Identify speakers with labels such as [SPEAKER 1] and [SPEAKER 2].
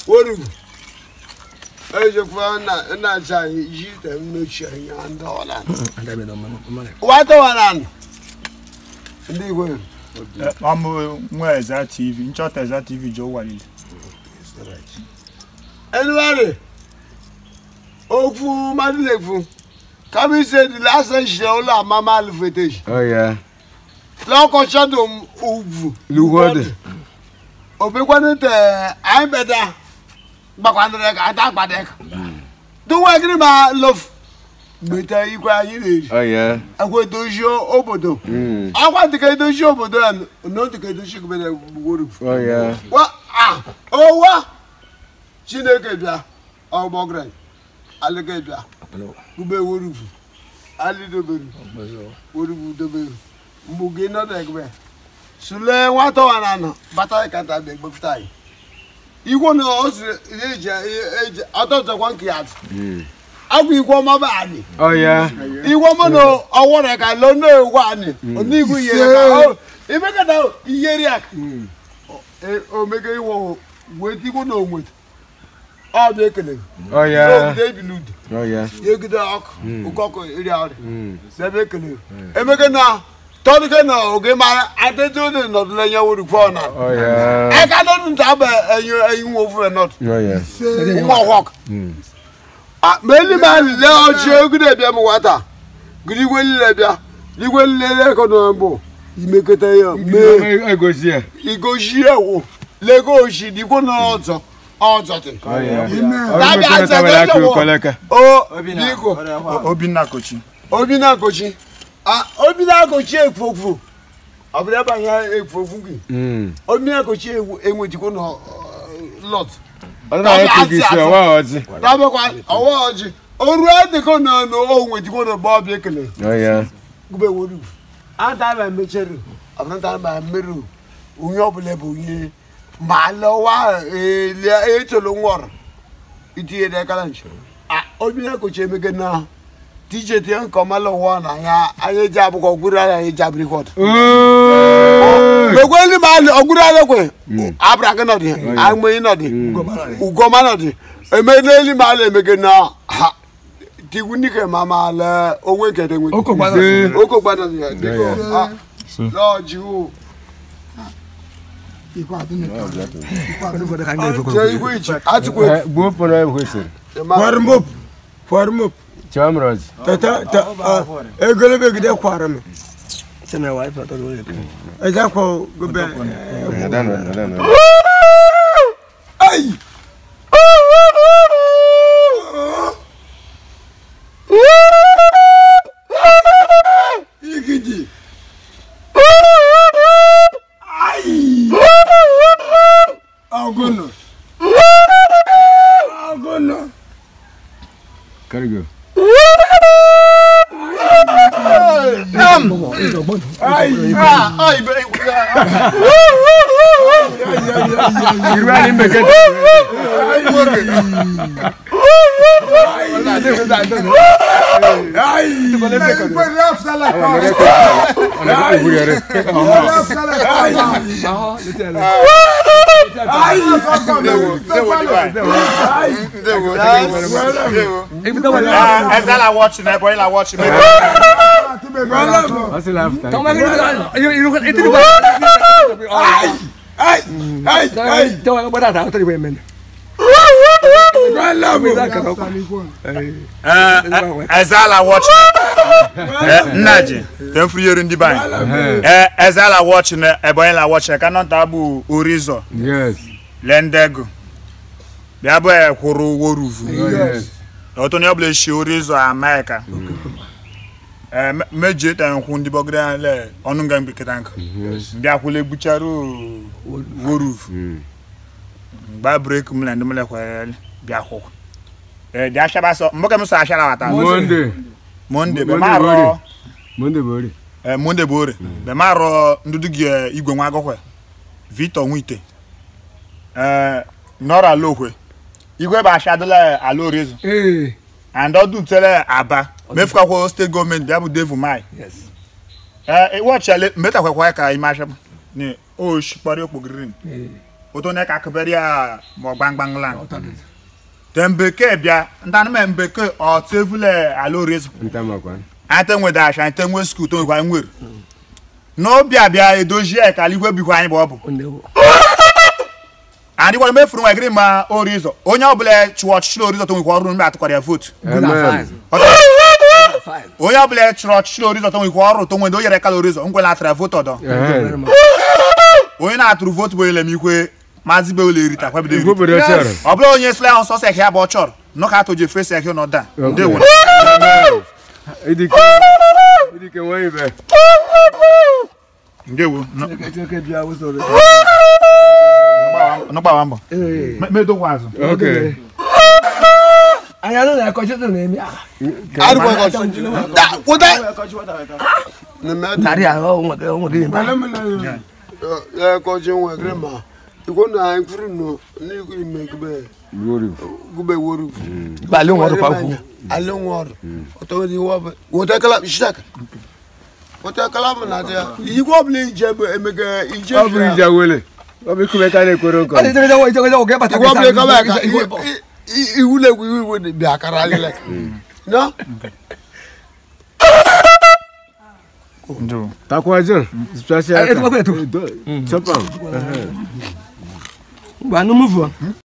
[SPEAKER 1] worugu ejekwa na na cha yite mmechi anya ndola wata wanan ndị igwe
[SPEAKER 2] ọmụ nwa eza tv nchọta eza tv ji ụwa niile
[SPEAKER 1] anyway okwu mmadụ na-ekwu kama ise dị lasa shie ụlọ amama alifeteji
[SPEAKER 3] Oh yeah.
[SPEAKER 1] lọkọchọdụ m ugwu
[SPEAKER 3] Lugode.
[SPEAKER 1] obekwanụ te anyị beda gbakwanere ka ata gbadeka duwe gịnị ma lof gbeta ikwe anyị na-eri
[SPEAKER 3] Oh yeah.
[SPEAKER 1] akwa edozi obodo
[SPEAKER 3] Mm.
[SPEAKER 1] akwa dịka edozi obodo ya n'otu ka edozi gbere gbugboro
[SPEAKER 3] Oh yeah.
[SPEAKER 1] wa ah owa chineke bịa ọgbọgra alịga bịa ugbe worufu alidoberu worufu doberu mgbu gị nọdụ egbe sule nwata wa na anọ bata kata bịa gbepụta anyị igwe na o siri eji eji ọtọtọkwa nke ya
[SPEAKER 3] Mm.
[SPEAKER 1] agwa igwe ọma bụ anyị
[SPEAKER 3] Oh yeah.
[SPEAKER 1] igwe ọma na ọwọrọ ka lo na egwu anyị onigwu yere ka imekata iyeri aka omeke iwo wetigwo na onweta ọ bụ ekele
[SPEAKER 3] Oh yeah.
[SPEAKER 1] n'ogide ebili udo
[SPEAKER 3] Oh yeah.
[SPEAKER 1] yegide ọkụ ụkọ ọkụ iri ọrịa
[SPEAKER 3] Mm.
[SPEAKER 1] n'ebe ekele emeke na tọdụke na oge mara adịtị ụdị nọdụla enye wuru fọ na
[SPEAKER 3] Oh yeah.
[SPEAKER 1] aka nọdụ nta bụ enyi enyi nwa ofu nọdụ
[SPEAKER 3] Oh yeah.
[SPEAKER 1] nwa ọkwọk
[SPEAKER 3] Mm.
[SPEAKER 1] ma eli ma lile ọchị ogide bịa m nwata gidi igwe lile bịa igwe lile eko na mbụ imekọta ya mee
[SPEAKER 3] I go see.
[SPEAKER 1] igoji ewu lego oshi dikwo na ọzọ ọzọ tị
[SPEAKER 3] Oh yeah.
[SPEAKER 1] Dabi
[SPEAKER 3] Oh,
[SPEAKER 1] asa
[SPEAKER 3] yeah.
[SPEAKER 1] tẹ́lẹ̀ wọ.
[SPEAKER 3] Koleka.
[SPEAKER 1] o biko
[SPEAKER 2] obinna kochi
[SPEAKER 1] obi na-akochi Ah, obi na-akochi ekwofu ọbụla ebe anya ekwofu gị
[SPEAKER 3] Mm.
[SPEAKER 1] obi na-akochi enwetikwo na lot
[SPEAKER 3] Ọdún àwọn kò kì í ṣe ọwọ́ ọtí.
[SPEAKER 1] dabekwa ọwa ọjị oru adịkọ na na o nwetikwo na ọba ọbịa ekele
[SPEAKER 3] Oh yeah.
[SPEAKER 1] gube woru ata ma mechere ọbụnata ma mmerụ onye ọbụla bụ onye ma lọwa echolo nwọrọ itinye n'ekala nche obi na-ekochi emege na tije tie nke ọma lọwa na ya anyị eji abụkọ ọgwụrụ ala anyị eji abịrị kwọt
[SPEAKER 3] Oh.
[SPEAKER 1] megwe ndị ma ọgwụrụ ala kwe abụra gị nọdị agmenyi nọdị ugoma nọdị eme n'elu ma ala emege na ha tigwu nike ma ma ala onwe nkete nwe
[SPEAKER 3] Ṣé
[SPEAKER 1] oko gbada ni ẹ dikọ ah lọọjì o jẹ igwe ìjì àti kwe
[SPEAKER 3] ẹ gbó pọnà ẹ kò sèrè?
[SPEAKER 4] Kwarmop. Kwarmop.
[SPEAKER 3] Chamros.
[SPEAKER 4] Tata ta egolebe gide kwarme. Eja ko gobe.
[SPEAKER 3] Adana adana.
[SPEAKER 4] Ai. Igidi. Ai. Agono. Agono.
[SPEAKER 3] Karigo.
[SPEAKER 4] Ai.
[SPEAKER 3] Irú ẹni mẹ̀kẹ́ tí.
[SPEAKER 4] Ai.
[SPEAKER 3] Ọ̀nà tó kúrò yẹrẹ.
[SPEAKER 2] eze la wọchị na ebe la wọchị mebe
[SPEAKER 3] Wọ́n sì láàfù tán.
[SPEAKER 4] Ai. Ai. Ai.
[SPEAKER 2] eze la wọchị nna ji te mfụnyere ndị banyị eze la wọchị na ebe la wọchị ka nọnta bụ orizọ
[SPEAKER 3] Yes.
[SPEAKER 2] lendego bịa bụ ekwuru woruvu
[SPEAKER 3] Oh yes.
[SPEAKER 2] ọtọ ní ọbụla eshi orizọ amerika mejie ta nkwụ ndị bọgide le ọnụ nga mbikịta nkụ bịa kwụla egbuchara woruvu
[SPEAKER 3] Mm.
[SPEAKER 2] gba breki m na ndị mele kwere bịa kwụkwụ dị ashaba sọ mbọke m sọ ashara wata
[SPEAKER 3] Monday.
[SPEAKER 2] monde be
[SPEAKER 3] Monday
[SPEAKER 2] ma rọ
[SPEAKER 3] bori. Monday bori.
[SPEAKER 2] eh, monde bụ ore be ma rọ ndudu gị eh, igwe nwa agụkwe victor nwite eh, nọrọ ala okwe igwe bụ ashadola ala orizu and ọdún tẹ́lẹ̀ aba mefukakwo steeti gọọmenti bịa bụ devu mai wọchịale metakwakwa ka ime asha ni o shikpari okpo green o oto ne ka kebere ya mo gbangbang lan te mbeke bịa ntanụ me mbeke ọ tevule ala orizo
[SPEAKER 3] Nta makwa.
[SPEAKER 2] ante nwe dash ante nwe skul to nkwa nwere n'obi abịa edozie ka igwe bikwa anyị bụ ọ bụ adị gwara mefuru nwa gịrị ma orizo onye ọbụla chụọ ọchịchị orizo to nwekwa ọrụ mgbe atụkwara ya votu
[SPEAKER 3] Amen.
[SPEAKER 2] onye ọbụla chụrụ ọchịchị orizo to nwekwa ọrụ to nwede o yere kala orizo nkwela atara votu ọdọ
[SPEAKER 3] Ehe.
[SPEAKER 2] onye na-atụrụ votu bụ ele m ikwe maazị be ole erita kwabido
[SPEAKER 3] Igbo
[SPEAKER 2] eri
[SPEAKER 3] obodo chọrọ.
[SPEAKER 2] ọ bụla onye sịla ahụ sọsọ ekhe ya bụ ọ chọrọ nọ ka atụ ji efesi ekhe n'ọda ndewo
[SPEAKER 3] Idike. Idike nwa ibe.
[SPEAKER 2] ndewo
[SPEAKER 1] Chineke bịa usoro.
[SPEAKER 2] nọgbawa mbọ medokwa azụ
[SPEAKER 3] Okay.
[SPEAKER 4] anyị anụ na-akọchi ụtụ na-eme ah,
[SPEAKER 1] Arịkwa ọkọchị. Da, kwụta. Na-eme dị.
[SPEAKER 4] narị ahụ onwe gị onwe gị
[SPEAKER 1] Ya ọkọchị nwe gịrị ma. Igwe na mkpụrụ nọ n'ikwu ime gube
[SPEAKER 3] Glory.
[SPEAKER 1] gube woru.
[SPEAKER 4] gbalị nwa ọrụ kwa kwuo
[SPEAKER 1] Ale nwe ọrụ. Ọtọ dị iwe ọbụla. Wota kala shaka. Wota kala m na ya. Igwe ọbụla ije emega ije.
[SPEAKER 3] Ọ bụrụ ije wele. Ọ bụ ikume ka na-ekwere
[SPEAKER 4] ọ dị
[SPEAKER 3] nkọ.
[SPEAKER 4] ijegede nwa ijegede nwa ga-ebata
[SPEAKER 1] Igwe ọbụla kaba
[SPEAKER 4] gị
[SPEAKER 1] aka.
[SPEAKER 4] igwe bọ.
[SPEAKER 1] Iwu na-egwu iwu iwu bịa akara alịla. No?
[SPEAKER 2] ndewo
[SPEAKER 3] Takwa John. Special.
[SPEAKER 4] Eh, etu kwa kwetu.
[SPEAKER 3] Chopam.
[SPEAKER 4] ngwa anụ mụvụ